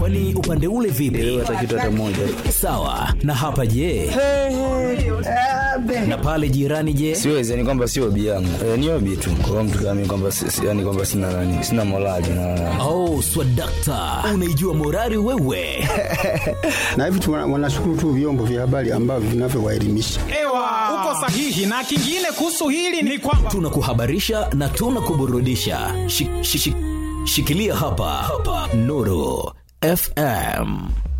Kwani upande ule vipi? hata kitu hata moja Sawa. Na hapa je? Na pale jirani je? siwezi yani kwamba sio hobi yangu e, ni hobi tu kwa mtu kama mimi kwamba si- si- yani kwamba sina nani sina morali na Oh, swadakta, unaijua morali wewe? na hivi tu wana- wanashukuru tu vyombo vya habari ambavyo vinavyowaelimisha. Ewa, uko sahihi. Na kingine kuhusu hili ni kwamba Tunakuhabarisha na tunakuburudisha. Shi, shi, shi, shikilia hapa, hapa. Nuru FM.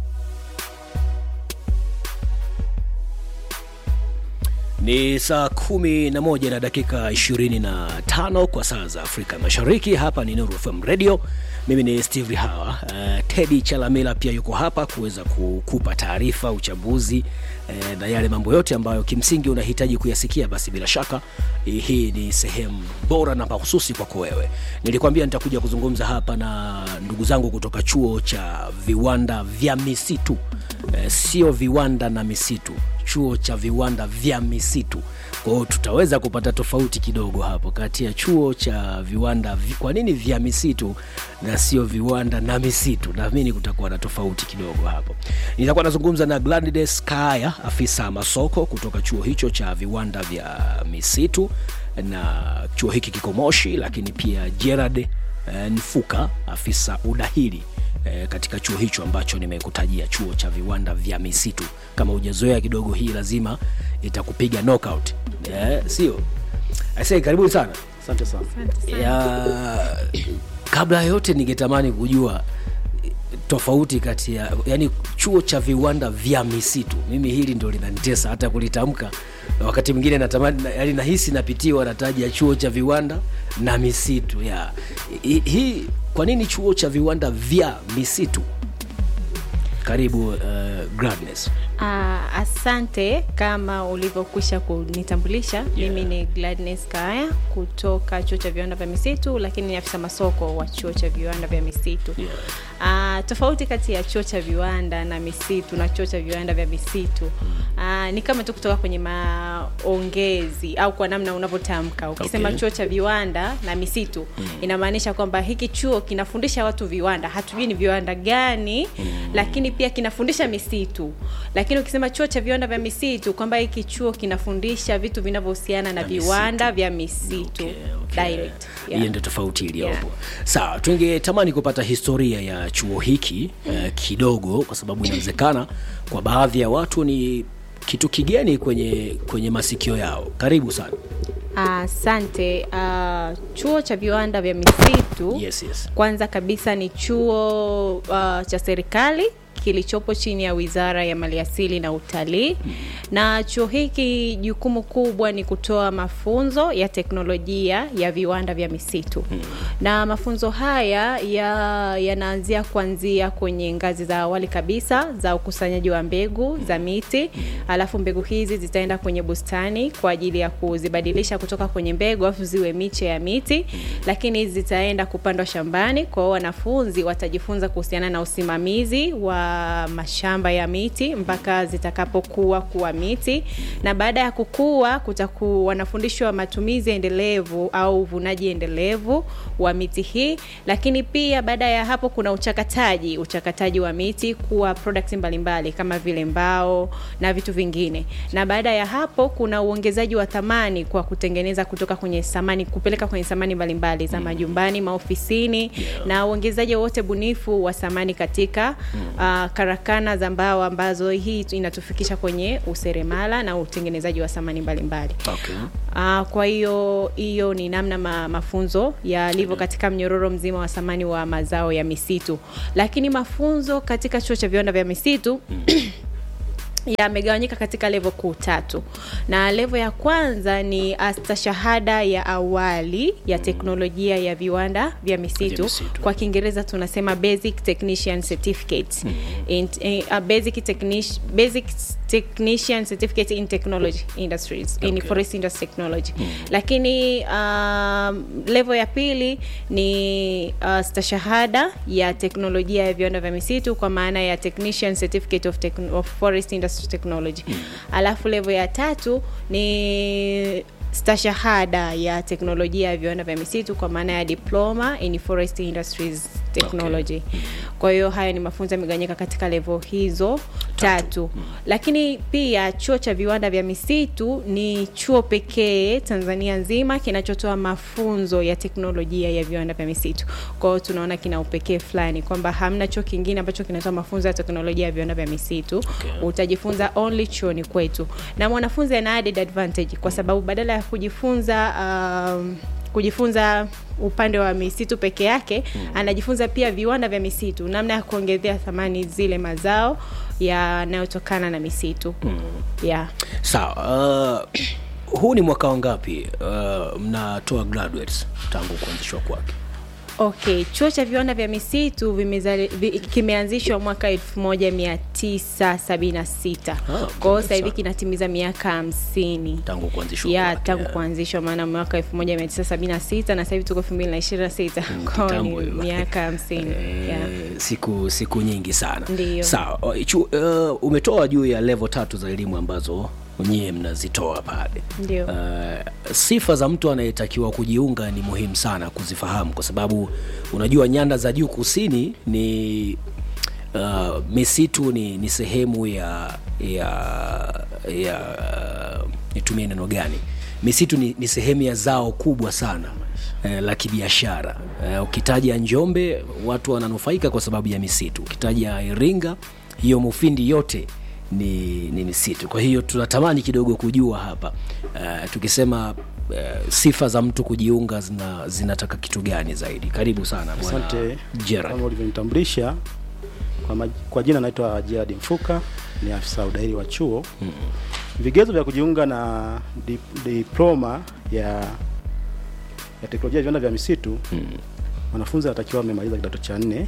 Ni saa kumi na moja na dakika ishirini na tano kwa saa za Afrika Mashariki. Hapa ni Nuru FM Radio. Mimi ni Steve Hawa. Uh, Teddy Chalamila pia yuko hapa kuweza kukupa taarifa, uchambuzi uh, na yale mambo yote ambayo kimsingi unahitaji kuyasikia. Basi bila shaka eh, hii ni sehemu bora na mahususi kwako wewe. Nilikwambia nitakuja kuzungumza hapa na ndugu zangu kutoka chuo cha viwanda vya misitu eh, sio viwanda na misitu chuo cha viwanda vya misitu. Kwa hiyo tutaweza kupata tofauti kidogo hapo kati ya chuo cha viwanda vi, kwa nini vya misitu na sio viwanda na misitu. Naamini kutakuwa na tofauti kidogo hapo. Nitakuwa nazungumza na Gladys Kaya, afisa masoko kutoka chuo hicho cha viwanda vya misitu, na chuo hiki kiko Moshi, lakini pia Gerard eh, Nfuka, afisa udahili eh, katika chuo hicho ambacho nimekutajia chuo cha viwanda vya misitu kama hujazoea kidogo hii lazima itakupiga knockout eh, sio Aisee, karibuni sana Asante sana. ya kabla ya yote ningetamani kujua eh, tofauti kati ya yani chuo cha viwanda vya misitu mimi hili ndo linanitesa hata kulitamka Na wakati mwingine natamani na- yani nahisi napitiwa nataja chuo cha viwanda na misitu ya Hi- hii kwa nini chuo cha viwanda vya misitu karibu uh, Gladness. Ah, asante kama ulivyokwisha kunitambulisha yeah. mimi ni Gladness Kaya kutoka chuo cha viwanda vya misitu lakini ni afisa masoko wa chuo cha viwanda vya misitu Yeah. Ah, tofauti kati ya chuo cha viwanda na misitu na chuo cha viwanda vya misitu ah, ni kama tu kutoka kwenye maongezi au kwa namna unavyotamka ukisema Okay. chuo cha viwanda na misitu inamaanisha kwamba hiki chuo kinafundisha watu viwanda hatujui ni viwanda gani lakini pia kinafundisha misitu lakini ukisema chuo cha viwanda vya misitu kwamba hiki chuo kinafundisha vitu vinavyohusiana na viwanda vya misitu direct yeah. hiyo ndio tofauti iliyopo Yeah. sawa tungetamani kupata historia ya chuo hiki eh, kidogo kwa sababu inawezekana kwa baadhi ya watu ni kitu kigeni kwenye kwenye masikio yao karibu sana Asante. Uh, chuo cha viwanda vya misitu yes, yes. kwanza kabisa ni chuo uh, cha serikali kilichopo chini ya Wizara ya Maliasili na Utalii. Na chuo hiki jukumu kubwa ni kutoa mafunzo ya teknolojia ya viwanda vya misitu. Na mafunzo haya ya- yanaanzia kuanzia kwenye ngazi za awali kabisa za ukusanyaji wa mbegu za miti, alafu mbegu hizi zitaenda kwenye bustani kwa ajili ya kuzibadilisha kutoka kwenye mbegu alafu ziwe miche ya miti, lakini hizi zitaenda kupandwa shambani. Kwa hiyo wanafunzi watajifunza kuhusiana na usimamizi wa mashamba ya miti mpaka zitakapokuwa kuwa miti, na baada ya kukua kutaku wanafundishwa matumizi endelevu au uvunaji endelevu wa miti hii, lakini pia baada ya hapo kuna uchakataji, uchakataji wa miti kuwa products mbalimbali kama vile mbao na vitu vingine, na baada ya hapo kuna uongezaji wa thamani kwa kutengeneza kutoka kwenye samani kupeleka kwenye samani mbalimbali za majumbani, maofisini na uongezaji wote bunifu wa samani katika uh, karakana za mbao ambazo hii inatufikisha kwenye useremala na utengenezaji wa samani mbalimbali. okay. Uh, kwa hiyo hiyo ni namna ma, mafunzo yalivyo katika mnyororo mzima wa samani wa mazao ya misitu, lakini mafunzo katika chuo cha viwanda vya misitu yamegawanyika katika levo kuu tatu, na levo ya kwanza ni astashahada ya awali ya teknolojia ya viwanda vya misitu, misitu. kwa Kiingereza tunasema basic technician certificate in, in, a basic, technici, basic technician certificate in technology industries in Okay. forest industry technology lakini um, level ya pili ni uh, stashahada ya teknolojia ya viwanda vya misitu kwa maana ya technician certificate of, techn of forest industry technology alafu level ya tatu ni stashahada ya teknolojia ya viwanda vya misitu kwa maana ya diploma in forest industries technology kwa hiyo haya ni mafunzo yamegawanyika katika level hizo tatu, lakini pia chuo cha viwanda vya misitu ni chuo pekee tanzania nzima kinachotoa mafunzo ya teknolojia ya viwanda vya misitu kwa hiyo tunaona kina upekee fulani kwamba hamna chuo kingine ambacho kinatoa mafunzo ya teknolojia ya viwanda vya misitu Okay. utajifunza only chuoni kwetu na mwanafunzi ana added advantage kwa sababu badala ya kujifunza um, kujifunza upande wa misitu peke yake mm. anajifunza pia viwanda vya misitu namna ya kuongezea thamani zile mazao yanayotokana na misitu mm. yeah. sawa uh, huu ni mwaka wangapi uh, mnatoa graduates tangu kuanzishwa kwake okay chuo cha viwanda vya misitu vimezali, vi, kimeanzishwa mwaka 1976 Ah, kwa hiyo sasa hivi sana. kinatimiza miaka hamsini tangu kuanzishwa ya kwake, tangu yeah. kuanzishwa maana mwaka 1976 na sasa hivi tuko 2026 kwao kitambo ni hiyo. miaka hamsini yeah. Eh, siku siku nyingi sana Ndiyo. sawa uh, chu, uh, umetoa juu ya level tatu za elimu ambazo nyie mnazitoa pale Ndio. uh, sifa za mtu anayetakiwa kujiunga ni muhimu sana kuzifahamu kwa sababu unajua nyanda za juu kusini ni uh, misitu ni, ni sehemu ya ya ya nitumie neno gani misitu ni, ni sehemu ya zao kubwa sana eh, la kibiashara eh, ukitaja njombe watu wananufaika kwa sababu ya misitu ukitaja iringa hiyo mufindi yote ni, ni misitu kwa hiyo tunatamani kidogo kujua hapa uh, tukisema uh, sifa za mtu kujiunga zina, zinataka kitu gani zaidi karibu sana bwana Asante Gerard. kama ulivyonitambulisha kwa, maj- kwa jina naitwa Gerard Mfuka, ni afisa udairi wa chuo mm. Vigezo vya kujiunga na di, diploma ya ya teknolojia ya viwanda vya misitu mm. Wanafunzi wanatakiwa wamemaliza kidato cha nne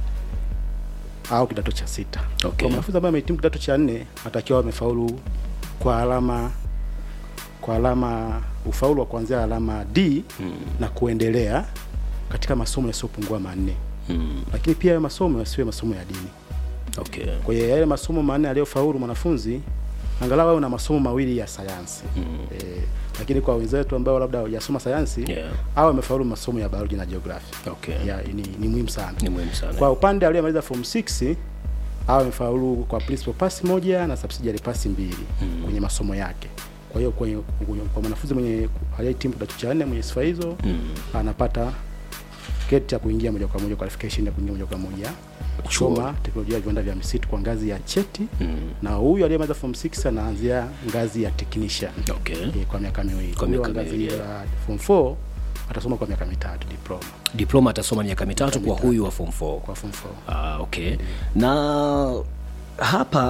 au kidato cha sita. Okay. Kwa mwanafunzi ambaye amehitimu kidato cha nne atakiwa wamefaulu kwa alama kwa alama ufaulu wa kuanzia alama D mm. na kuendelea katika masomo yasiyopungua manne Mm, lakini pia hayo masomo yasiwe masomo ya dini. okay. Kwa hiyo yale masomo manne aliyofaulu mwanafunzi angalau awe na masomo mawili ya sayansi mm. E, lakini kwa wenzetu ambao labda hawajasoma sayansi Yeah. au amefaulu masomo ya biology na geography Okay. ya, ni, ni muhimu sana. ni muhimu sana Kwa upande aliyemaliza form 6 au amefaulu kwa principal pass moja na subsidiary pass mbili mm. kwenye masomo yake. Kwa hiyo kwenye, kwenye, kwa mwanafunzi mwenye aliyehitimu kidato cha nne mwenye sifa hizo mm. anapata keti ya kuingia moja kwa moja qualification ya kuingia moja kwa moja kusoma teknolojia ya viwanda vya misitu kwa ngazi ya cheti mm. na huyu aliyemaliza form 6 anaanzia ngazi ya technician Okay. e, kwa miaka miwili. Kwa Huyo wa miaka ngazi miwili, ya form 4 atasoma kwa miaka mitatu diploma diploma atasoma miaka mitatu kwa huyu wa form 4 kwa form 4. ah, okay na hapa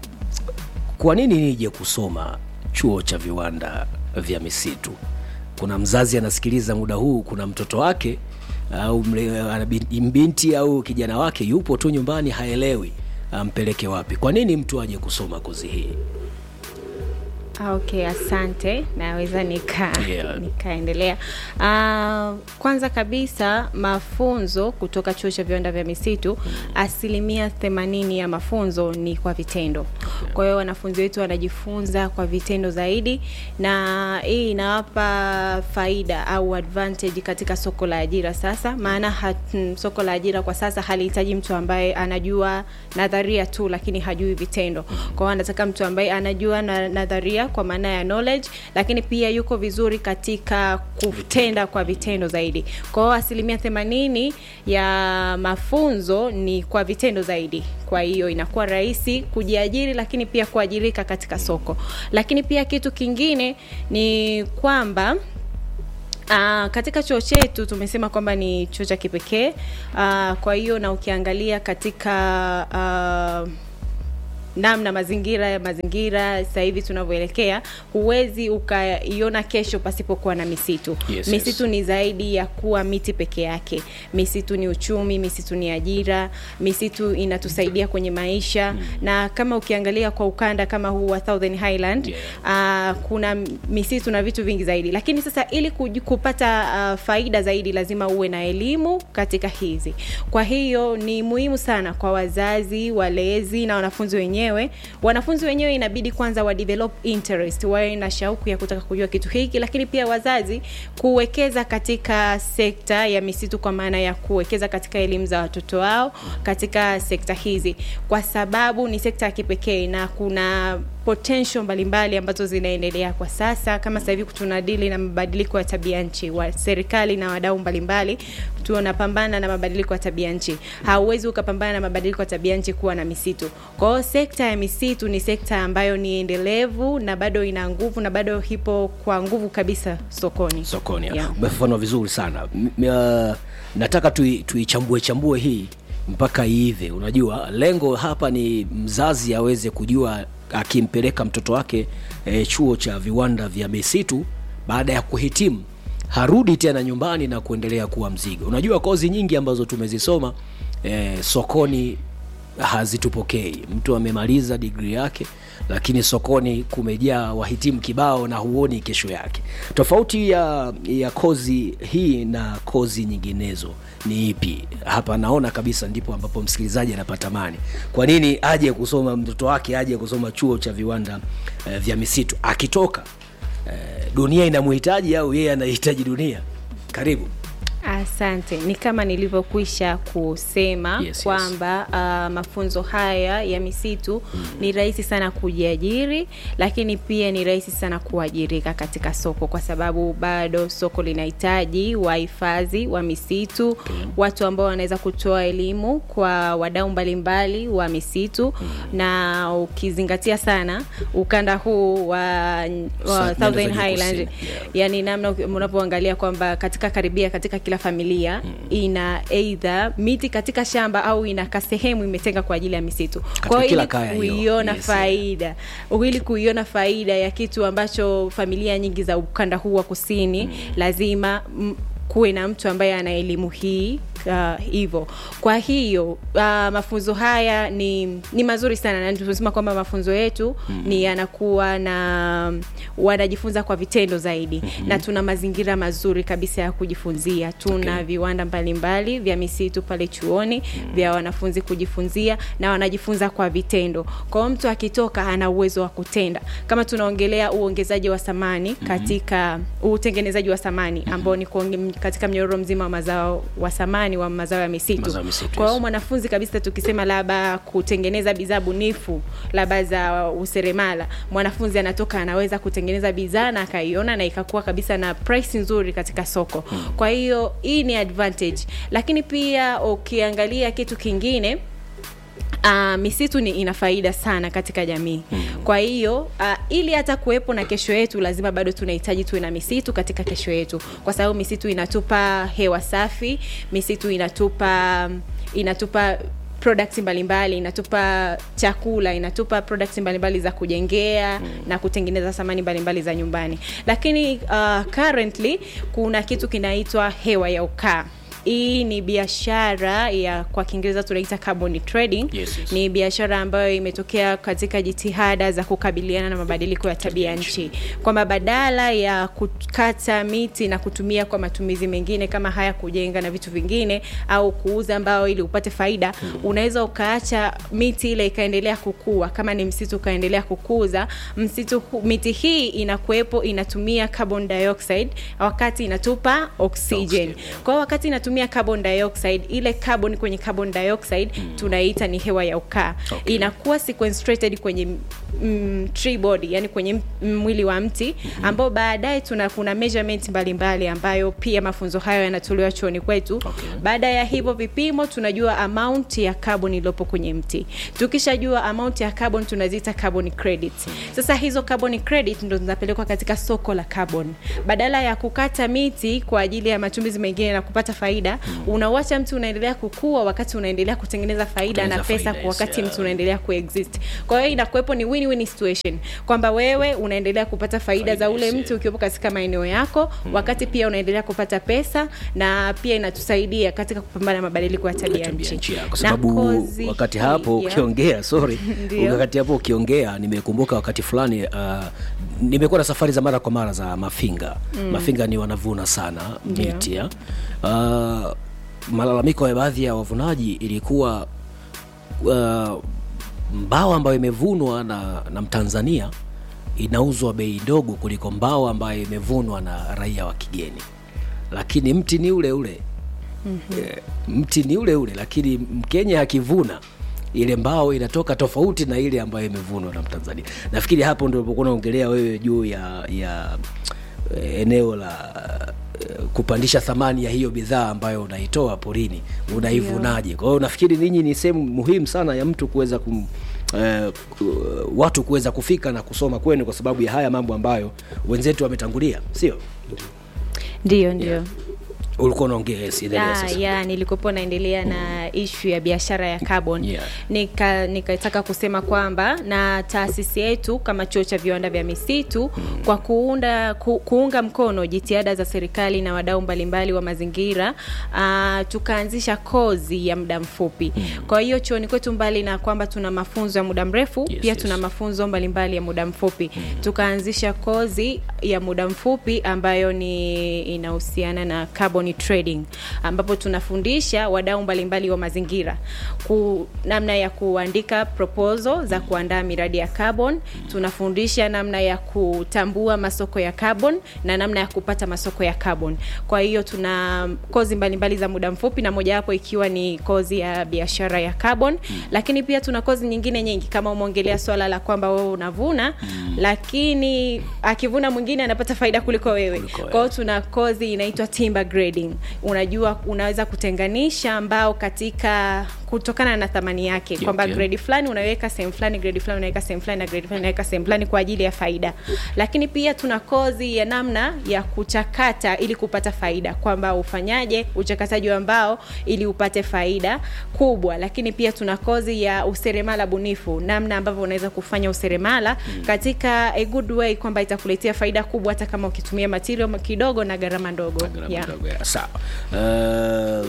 kwa nini nije kusoma chuo cha viwanda vya misitu kuna mzazi anasikiliza muda huu kuna mtoto wake au mle- ana bin- binti au kijana wake yupo tu nyumbani haelewi ampeleke wapi kwa nini mtu aje kusoma kozi hii Ah, okay asante naweza nika Yeah. nikaendelea uh, kwanza kabisa mafunzo kutoka chuo cha viwanda vya misitu asilimia themanini ya mafunzo ni kwa vitendo kwa hiyo wanafunzi wetu wanajifunza kwa vitendo zaidi na hii inawapa faida au advantage katika soko la ajira sasa maana hat, mm, soko la ajira kwa sasa halihitaji mtu ambaye anajua nadharia tu lakini hajui vitendo kwa hiyo anataka mtu ambaye anajua na nadharia kwa maana ya knowledge lakini pia yuko vizuri katika kutenda kwa vitendo zaidi kwa hiyo asilimia themanini ya mafunzo ni kwa vitendo zaidi kwa hiyo inakuwa rahisi kujiajiri lakini pia kuajirika katika soko lakini pia kitu kingine ni kwamba Uh, katika chuo chetu tumesema kwamba ni chuo cha kipekee uh, kwa hiyo na ukiangalia katika uh, namna mazingira ya mazingira sasa hivi tunavyoelekea huwezi ukaiona kesho pasipokuwa na misitu Yes, misitu yes. ni zaidi ya kuwa miti peke yake misitu ni uchumi misitu ni ajira misitu inatusaidia kwenye maisha mm. na kama ukiangalia kwa ukanda kama huu wa Southern Highland Yeah. uh, kuna misitu na vitu vingi zaidi lakini sasa ili kuj- kupata uh, faida zaidi lazima uwe na elimu katika hizi kwa hiyo ni muhimu sana kwa wazazi walezi na wanafunzi wenyewe wenyewe wanafunzi wenyewe inabidi kwanza wa develop interest wawe na shauku ya kutaka kujua kitu hiki lakini pia wazazi kuwekeza katika sekta ya misitu kwa maana ya kuwekeza katika elimu za watoto wao katika sekta hizi kwa sababu ni sekta ya kipekee na kuna potential mbalimbali ambazo zinaendelea kwa sasa kama sasa hivi tunadili na mabadiliko ya tabia nchi wa serikali na wadau mbalimbali tunapambana na mabadiliko ya tabia nchi hauwezi ukapambana na mabadiliko ya tabia nchi kuwa na misitu kwa hiyo sekta ya misitu ni sekta ambayo ni endelevu na bado ina nguvu na bado ipo kwa nguvu kabisa sokoni sokoni Yeah. umefafanua vizuri sana M- uh, nataka tui- tuichambue chambue hii mpaka iive unajua lengo hapa ni mzazi aweze kujua akimpeleka mtoto wake e, chuo cha viwanda vya misitu baada ya kuhitimu harudi tena nyumbani na kuendelea kuwa mzigo unajua kozi nyingi ambazo tumezisoma e, sokoni hazitupokei mtu amemaliza digri yake lakini sokoni kumejaa wahitimu kibao na huoni kesho yake tofauti ya ya kozi hii na kozi nyinginezo ni ipi hapa naona kabisa ndipo ambapo msikilizaji anapata mani kwa nini aje kusoma mtoto wake aje kusoma chuo cha viwanda eh, vya misitu akitoka eh, dunia inamhitaji au yeye anahitaji dunia karibu Asante. Ni kama nilivyokwisha kusema Yes, yes. kwamba uh, mafunzo haya ya misitu mm. ni rahisi sana kujiajiri, lakini pia ni rahisi sana kuajirika katika soko, kwa sababu bado soko linahitaji wahifadhi wa misitu okay. watu ambao wanaweza kutoa elimu kwa wadau mbalimbali wa misitu mm. na ukizingatia sana ukanda huu wa, wa Sa- Southern nyanda za juu Highland kusini, yeah. yani namna uki- unavyoangalia kwamba katika karibia katika kila familia mm. ina eidha miti katika shamba au ina kasehemu imetenga kwa ajili ya misitu kwa hiyo kila ili kaya hiyo, kuiona yes, faida ili kuiona faida ya kitu ambacho familia nyingi za ukanda huu wa kusini mm. lazima m, kuwe na mtu ambaye ana elimu hii hivyo uh, kwa hiyo uh, mafunzo haya ni ni mazuri sana na tunasema kwamba mafunzo yetu mm-hmm. ni yanakuwa na wanajifunza kwa vitendo zaidi mm-hmm. na tuna mazingira mazuri kabisa ya kujifunzia tuna okay. viwanda mbalimbali vya misitu pale chuoni mm-hmm. vya wanafunzi kujifunzia na wanajifunza kwa vitendo kwa hiyo mtu akitoka ana uwezo wa kutenda kama tunaongelea uongezaji wa thamani mm-hmm. katika utengenezaji wa thamani ambao ni kuonge, katika mnyororo mzima wa mazao wa thamani wa mazao ya misitu, Mazao ya misitu, kwa hiyo yes. mwanafunzi kabisa tukisema labda kutengeneza bidhaa bunifu labda za useremala mwanafunzi anatoka anaweza kutengeneza bidhaa na akaiona na ikakuwa kabisa na price nzuri katika soko hmm. kwa hiyo hii ni advantage lakini pia ukiangalia kitu kingine Uh, misitu ni ina faida sana katika jamii mm. kwa hiyo uh, ili hata kuwepo na kesho yetu lazima bado tunahitaji tuwe na misitu katika kesho yetu kwa sababu misitu inatupa hewa safi misitu inatupa inatupa products mbalimbali inatupa chakula inatupa products mbalimbali za kujengea mm. na kutengeneza samani mbalimbali za nyumbani lakini uh, currently kuna kitu kinaitwa hewa ya ukaa hii ni biashara ya kwa kiingereza tunaita carbon trading Yes, yes. ni biashara ambayo imetokea katika jitihada za kukabiliana na mabadiliko ya tabia nchi kwamba badala ya kukata miti na kutumia kwa matumizi mengine kama haya kujenga na vitu vingine au kuuza mbao ili upate faida hmm. unaweza ukaacha miti ile ikaendelea kukua kama ni msitu ukaendelea kukuza msitu hu- miti hii inakuwepo inatumia carbon dioxide wakati inatupa oxygen Oxygen, kwa hiyo wakati inatumia carbon dioxide ile carbon kwenye carbon dioxide mm. tunaita ni hewa ya ukaa Okay. inakuwa sequestrated kwenye mm, tree body yani kwenye m- mwili wa mti mm-hmm. ambao baadaye tuna kuna measurement mbalimbali ambayo pia mafunzo hayo yanatolewa chuoni kwetu Okay. baada ya hivyo vipimo tunajua amount ya carbon iliyopo kwenye mti tukishajua amount ya carbon tunaziita carbon credit sasa hizo carbon credit ndo zinapelekwa katika soko la carbon badala ya kukata miti kwa ajili ya matumizi mengine na kupata faida unawacha mti unaendelea kukua wakati unaendelea kutengeneza faida na Kutengeneza pesa faida, kwa yes, wakati yeah. mtu unaendelea kuexist kwa hiyo inakuwepo ni win-win situation kwamba wewe unaendelea kupata faida, Faida, za ule yes, mti yeah. ukiwepo katika maeneo yako mm. wakati pia unaendelea kupata pesa na pia inatusaidia katika kupambana na mabadiliko ya tabia tabia nchi nchi, yeah, kwa Na sababu kozi wakati hii, hapo yeah. ukiongea sorry Ndio. wakati hapo ukiongea nimekumbuka wakati fulani uh, nimekuwa na safari za mara kwa mara za mafinga mm. mafinga ni wanavuna sana Ndio. miti ya. uh, malalamiko ya baadhi ya wavunaji ilikuwa uh, mbao ambayo imevunwa na, na mtanzania inauzwa bei ndogo kuliko mbao ambayo imevunwa na raia wa kigeni lakini mti ni ule ule mm-hmm. e, mti ni ule ule lakini mkenya akivuna ile mbao inatoka tofauti na ile ambayo imevunwa na mtanzania nafikiri hapo ndio ulipokuwa unaongelea wewe juu ya ya eh, eneo la eh, kupandisha thamani ya hiyo bidhaa ambayo unaitoa porini unaivunaje kwa hiyo nafikiri ninyi ni sehemu muhimu sana ya mtu kuweza kum Uh, watu kuweza kufika na kusoma kwenu kwa sababu ya haya mambo ambayo wenzetu wametangulia sio ndio ndio ulikuwa unaongea yes, endelea ya, sasa. ya nilikuwepo naendelea na ishu ya biashara ya carbon Yeah. nika nikataka kusema kwamba na taasisi yetu kama chuo cha viwanda vya misitu kwa kuunda ku, kuunga mkono jitihada za serikali na wadau mbalimbali wa mazingira uh, tukaanzisha kozi ya muda mfupi kwa hiyo chuoni kwetu mbali na kwamba tuna mafunzo ya muda mrefu Yes, pia yes. tuna mafunzo mbalimbali ya muda mfupi tukaanzisha kozi ya muda mfupi ambayo ni inahusiana na carbon trading ambapo tunafundisha wadau mbalimbali wa mazingira ku, namna ya kuandika proposal za kuandaa miradi ya carbon tunafundisha namna ya kutambua masoko ya carbon na namna ya kupata masoko ya carbon kwa hiyo tuna kozi mbalimbali za muda mfupi na mojawapo ikiwa ni kozi ya biashara ya carbon lakini pia tuna kozi nyingine nyingi kama umeongelea swala la kwamba wewe unavuna lakini akivuna mwingine anapata faida kuliko wewe Kuliko wewe. kwa hiyo tuna kozi inaitwa timber grading unajua unaweza kutenganisha mbao katika kutokana na thamani yake Yeah, kwamba okay. grade fulani unaweka sehemu fulani grade fulani unaweka sehemu fulani na grade fulani unaweka sehemu fulani kwa ajili ya faida lakini pia tuna kozi ya namna ya kuchakata ili kupata faida kwamba ufanyaje uchakataji wa mbao ili upate faida kubwa lakini pia tuna kozi ya useremala bunifu namna ambavyo unaweza kufanya useremala katika a good way kwamba itakuletea faida kubwa hata kama ukitumia material kidogo na gharama ndogo Gharama yeah. ndogo, ya, sawa uh,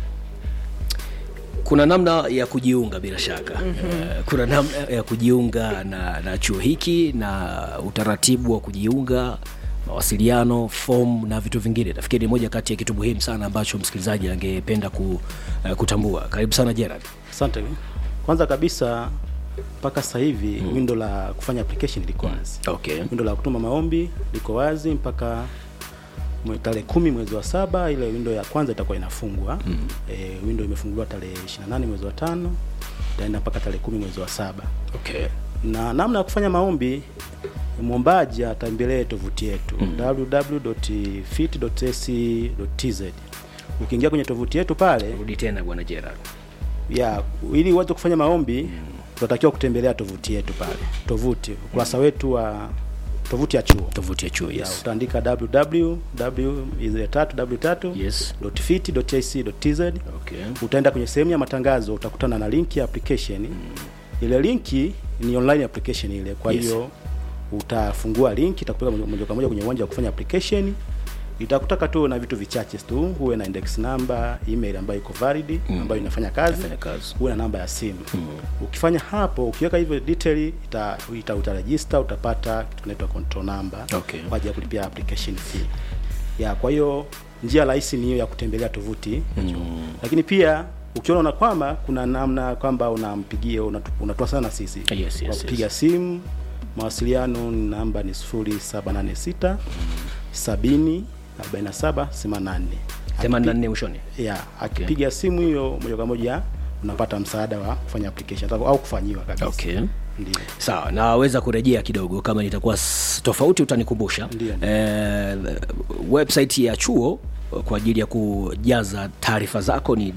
kuna namna ya kujiunga bila shaka mm-hmm. uh, kuna namna ya kujiunga na, na chuo hiki na utaratibu wa kujiunga mawasiliano fom na vitu vingine nafikiri ni moja kati ya kitu muhimu sana ambacho msikilizaji angependa ku, uh, kutambua karibu sana gerard asante kwanza kabisa mpaka sasa hivi mm. windo la kufanya application liko wazi okay windo la kutuma maombi liko wazi mpaka mwe- tarehe kumi mwezi wa saba ile windo ya kwanza itakuwa inafungwa mm. e, windo imefunguliwa tarehe 28 mwezi wa tano itaenda mpaka tarehe kumi mwezi wa saba okay na namna ya kufanya maombi mwombaji atembelee tovuti yetu mm. www.fit.ac.tz ukiingia kwenye tovuti yetu pale rudi tena bwana gerard ya ili uweze kufanya maombi tunatakiwa kutembelea tovuti yetu pale tovuti ukurasa wetu wa tovuti ya chuo tovuti ya chuo ya, yes utaandika www ile tatu w tatu Yes. .fit.ac.tz okay utaenda kwenye sehemu ya matangazo utakutana na link ya application ile linki ni online application ile kwa Yes. hiyo utafungua link itakupeleka moja- moja kwa moja kwenye uwanja wa kufanya application itakutaka tu na vitu vichache tu huwe na index number email ambayo iko valid ambayo inafanya kazi Inafanya kazi. huwe na namba ya simu ukifanya hapo ukiweka hivyo detail ita, ita utaregister utapata kitu kinaitwa control number Okay. kwa ajili ya kulipia application fee ya kwa hiyo njia rahisi ni hiyo ya kutembelea tovuti mm. lakini pia ukiona unakwama kuna namna kwamba unampigia unatu- unatoa sana na sisi Yes, yes, kwa yes. kupiga simu mawasiliano namba ni 0786 70 47 88 84 mwishoni ya akipiga simu hiyo moja kwa moja unapata msaada wa kufanya application au kufanyiwa kabisa okay ndio sawa naweza kurejea kidogo kama nitakuwa s- tofauti utanikumbusha Ndiyo. eh, website ya chuo kwa ajili ya kujaza taarifa zako ni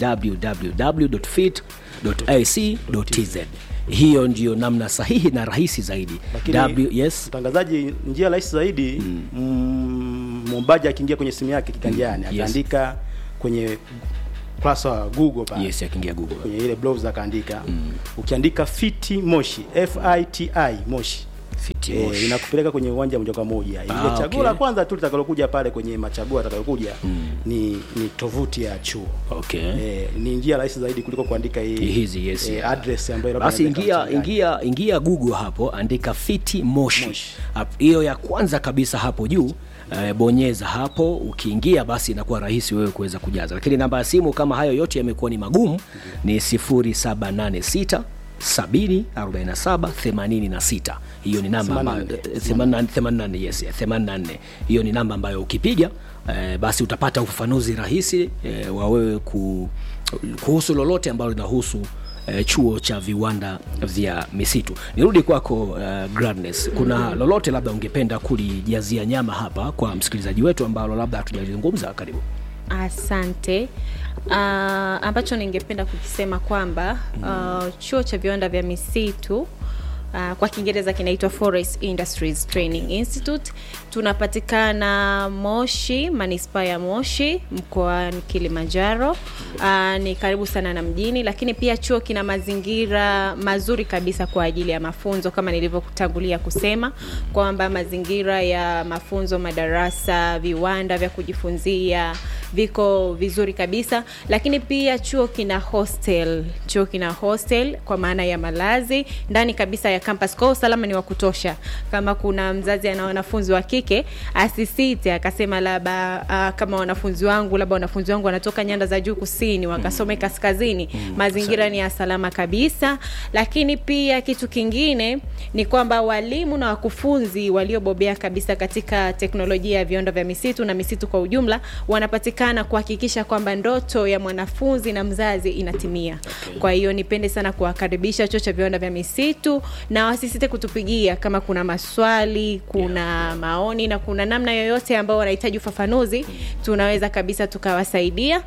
www.fit.ac.tz hiyo ndiyo namna sahihi na rahisi zaidi Lakini- w, yes mtangazaji njia rahisi zaidi mm. mwombaji akiingia kwenye simu yake kiganjani Yes. akaandika kwenye ukurasa wa google pale yes akiingia google kwenye ile browser akaandika ukiandika fiti moshi fiti moshi Fiti Eh, Moshi. inakupeleka kwenye uwanja moja kwa moja ile Ah, chaguo okay. la kwanza tu litakalokuja pale kwenye machaguo atakalokuja ni ni tovuti ya chuo okay eh, ni njia rahisi zaidi kuliko kuandika hii hizi yes eh, yeah. address ambayo labda basi inaweza ingia ikachanganya. ingia ingia google hapo andika fiti moshi Moshi. Hap- hiyo ya kwanza kabisa hapo juu eh, bonyeza hapo ukiingia basi inakuwa rahisi wewe kuweza kujaza lakini namba ya simu kama hayo yote yamekuwa ni magumu ni 0786 70 47 86 hiyo ni namba ambayo 84 yes 84 hiyo ni namba ambayo ukipiga eh, basi utapata ufafanuzi rahisi eh, wa wewe ku, kuhusu lolote ambalo linahusu eh, chuo cha viwanda vya misitu nirudi kwako uh, Gladness kuna lolote labda ungependa kulijazia nyama hapa kwa msikilizaji wetu ambalo labda hatujalizungumza karibu Asante. Uh, ambacho ningependa kukisema kwamba uh, chuo cha viwanda vya misitu uh, kwa Kiingereza kinaitwa Forest Industries Training Institute. Tunapatikana Moshi, manispaa ya Moshi, mkoani Kilimanjaro. Uh, ni karibu sana na mjini, lakini pia chuo kina mazingira mazuri kabisa kwa ajili ya mafunzo kama nilivyotangulia kusema kwamba mazingira ya mafunzo, madarasa, viwanda vya kujifunzia viko vizuri kabisa, lakini pia chuo kina hostel. Chuo kina hostel kwa maana ya malazi ndani kabisa ya campus. Kwa hiyo usalama ni wa kutosha. Kama kuna mzazi ana wanafunzi wa kike, asisite akasema labda uh, kama wanafunzi wangu labda wanafunzi wangu wanatoka nyanda za juu kusini wakasome kaskazini, mazingira ni ya salama kabisa. Lakini pia kitu kingine ni kwamba walimu na wakufunzi waliobobea kabisa katika teknolojia ya viwanda vya misitu na misitu kwa ujumla wanapatikana kuhakikisha kwamba ndoto ya mwanafunzi na mzazi inatimia. Okay. Kwa hiyo nipende sana kuwakaribisha chuo cha viwanda vya misitu na wasisite kutupigia kama kuna maswali, kuna maoni na kuna namna yoyote ambao wanahitaji ufafanuzi, tunaweza kabisa tukawasaidia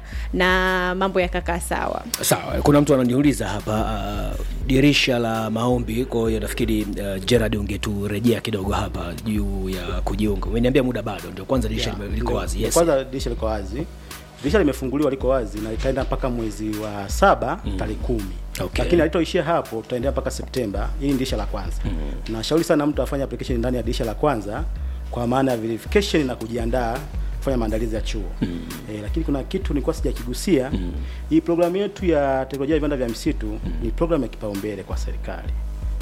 na mambo yakakaa sawa. sawa kuna mtu ananiuliza hapa uh, dirisha la maombi kwa hiyo nafikiri uh, Gerard ungeturejea kidogo hapa juu ya kujiunga umeniambia muda bado ndio kwanza dirisha Yeah, lime- liko ndio. wazi yes. Kwanza dirisha liko wazi, dirisha limefunguliwa liko wazi na itaenda mpaka mwezi wa saba tarehe kumi Okay. lakini alitoishia hapo, tutaendelea mpaka Septemba. Hili ni dirisha la kwanza. Nashauri sana mtu afanye application ndani ya dirisha la kwanza, kwa maana ya verification na kujiandaa kufanya maandalizi ya chuo eh, lakini kuna kitu nilikuwa sijakigusia. Hii programu yetu ya teknolojia ya viwanda vya misitu ni programu ya kipaumbele kwa serikali.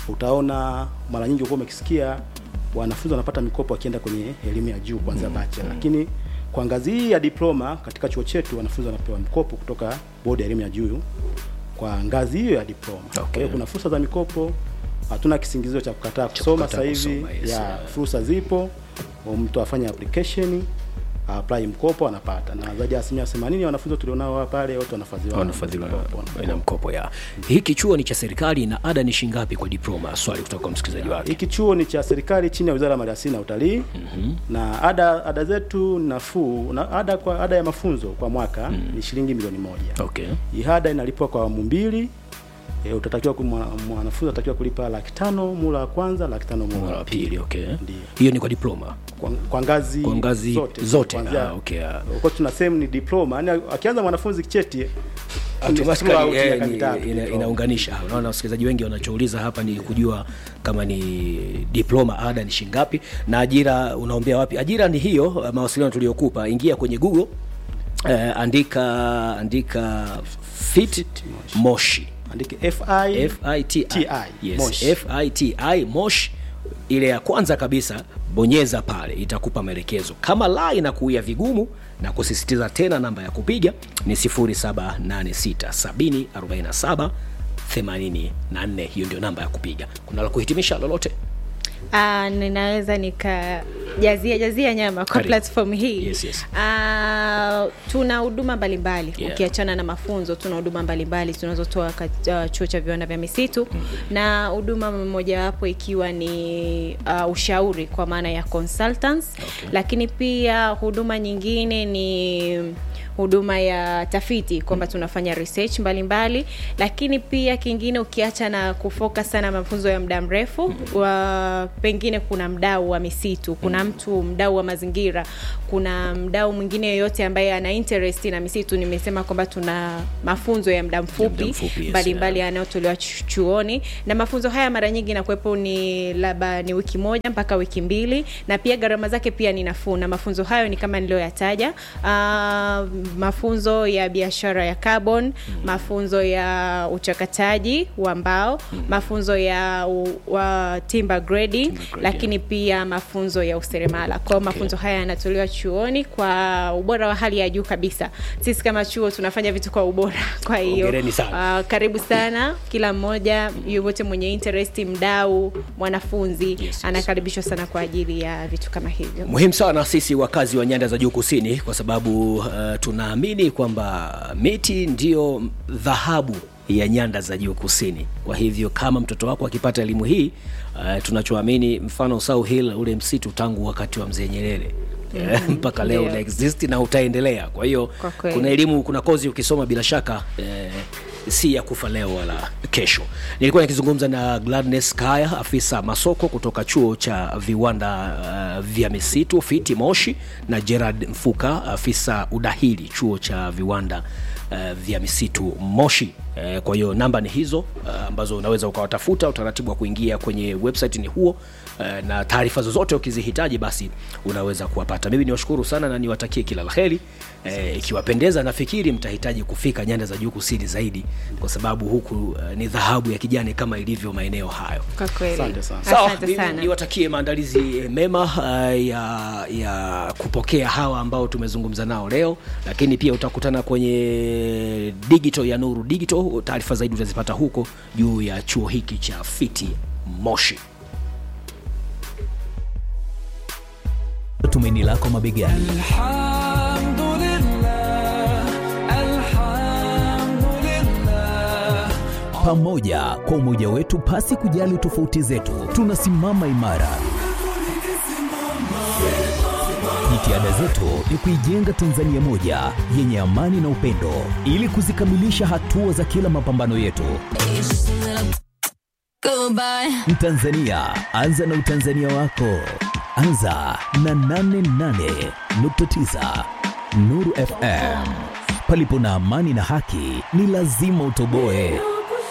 Utaona mara nyingi ukuwa umekisikia wanafunzi wanapata mikopo wakienda kwenye elimu ya juu kuanzia bachelor, lakini kwa ngazi hii ya diploma katika chuo chetu wanafunzi wanapewa mkopo kutoka bodi ya elimu ya juu kwa ngazi hiyo ya diploma. Kwa hiyo kuna fursa za mikopo, hatuna kisingizio cha kukataa kusoma kukataa sasa hivi. kusoma, yes, ya yeah. fursa zipo, mtu afanye application apply mkopo anapata, na zaidi ya asilimia 80 ya wanafunzi tulionao hapa pale wote wanafadhiliwa na wanafadhiliwa mkopo. na mkopo ya hiki chuo ni cha serikali na ada ni shingapi kwa diploma swali kutoka kwa msikilizaji wake Hiki chuo ni cha serikali chini ya Wizara ya Maliasili na Utalii na ada ada zetu nafuu na ada kwa ada ya mafunzo kwa mwaka ni shilingi milioni moja. okay Hii ada inalipwa kwa awamu mbili. E, utatakiwa ku- mwa- mwanafunzi atatakiwa kulipa laki tano mula wa kwanza, laki tano mula mara wa wa pili pili okay Ndiyo. hiyo ni kwa diploma kwa, kwa ngazi kwa ngazi zote, zote, kuanzia- ah, okay, ah. kwa tuna sehemu ni diploma, yani akianza mwanafunzi cheti ni Automatically, throughout eh, miaka ni- mitatu, ina- diploma. inaunganisha unaona wasikilizaji wengi wanachouliza hapa ni kujua kama ni diploma ada ni shingapi na ajira unaombea wapi ajira ni hiyo uh, mawasiliano tuliyokupa ingia kwenye google uh, andika andika fit moshi Andike FI FITI TI, yes, Moshi. FITI Mosh ile ya kwanza kabisa bonyeza pale itakupa maelekezo kama la inakuia vigumu na kusisitiza tena namba ya kupiga ni 0786 747 hiyo ndio namba ya kupiga kuna la kuhitimisha lolote Uh, ninaweza nikajazia jazia nyama kwa Karibu. platform hii Yes, yes. Uh, tuna huduma mbalimbali Yeah. ukiachana na mafunzo tuna huduma mbalimbali tunazotoa kat- uh, chuo cha viwanda vya misitu na huduma mojawapo ikiwa ni uh, ushauri kwa maana ya consultants Okay. lakini pia huduma nyingine ni huduma ya tafiti kwamba tunafanya research mbalimbali mbali. lakini pia kingine ukiacha na kufocus sana mafunzo ya muda mrefu wa, pengine kuna mdau wa misitu kuna mtu mdau wa mazingira kuna mdau mwingine yoyote ambaye ana interest na misitu nimesema kwamba tuna mafunzo ya muda mfupi mfupi, yes, mbalimbali yanayotolewa chu- chuoni na mafunzo haya mara nyingi inakuwepo ni labda ni wiki moja mpaka wiki mbili na pia gharama zake pia ni nafuu na mafunzo hayo ni kama niliyoyataja uh, mafunzo ya biashara ya carbon mafunzo ya uchakataji wa mbao mafunzo ya u, wa timber grading lakini pia mafunzo ya useremala kwao mafunzo haya yanatolewa chuoni kwa ubora wa hali ya juu kabisa sisi kama chuo tunafanya vitu kwa ubora kwa hiyo Hongereni sana. uh, karibu sana kila mmoja yoyote mwenye interest mdau mwanafunzi yes. anakaribishwa sana kwa ajili ya vitu kama hivyo muhimu sana sisi wakazi wa nyanda za juu kusini kwa sababu uh, tunaamini kwamba miti ndio dhahabu ya nyanda za juu kusini kwa hivyo kama mtoto wako akipata elimu hii uh, tunachoamini mfano South Hill ule msitu tangu wakati wa mzee nyerere Eh, mpaka leo Ndio. una exist na utaendelea kwa hiyo Kwa kweli. kuna elimu kuna kozi ukisoma bila shaka eh, si ya kufa leo wala kesho nilikuwa nikizungumza na gladness kaya afisa masoko kutoka chuo cha viwanda uh, vya misitu fiti moshi na gerard mfuka afisa udahili chuo cha viwanda uh, vya misitu moshi Eh, kwa hiyo namba ni hizo uh, ambazo unaweza ukawatafuta utaratibu wa kuingia kwenye website ni huo uh, na taarifa zozote ukizihitaji basi unaweza kuwapata mimi niwashukuru sana na niwatakie kila la heri eh, ikiwapendeza nafikiri mtahitaji kufika nyanda za juu kusini zaidi kwa sababu huku uh, ni dhahabu ya kijani kama ilivyo maeneo hayo kwa kweli Asante sana. sawa asante mimi sana niwatakie maandalizi eh, mema uh, ya, ya kupokea hawa ambao tumezungumza nao leo lakini pia utakutana kwenye digital ya nuru digital taarifa zaidi utazipata huko juu ya chuo hiki cha fiti moshi tumaini lako mabegani pamoja kwa umoja wetu pasi kujali tofauti zetu tunasimama imara jitihada zetu ni kuijenga tanzania moja yenye amani na upendo ili kuzikamilisha hatua za kila mapambano yetu Goodbye. mtanzania anza na utanzania wako anza na 88.9 nuru fm palipo na amani na haki ni lazima utoboe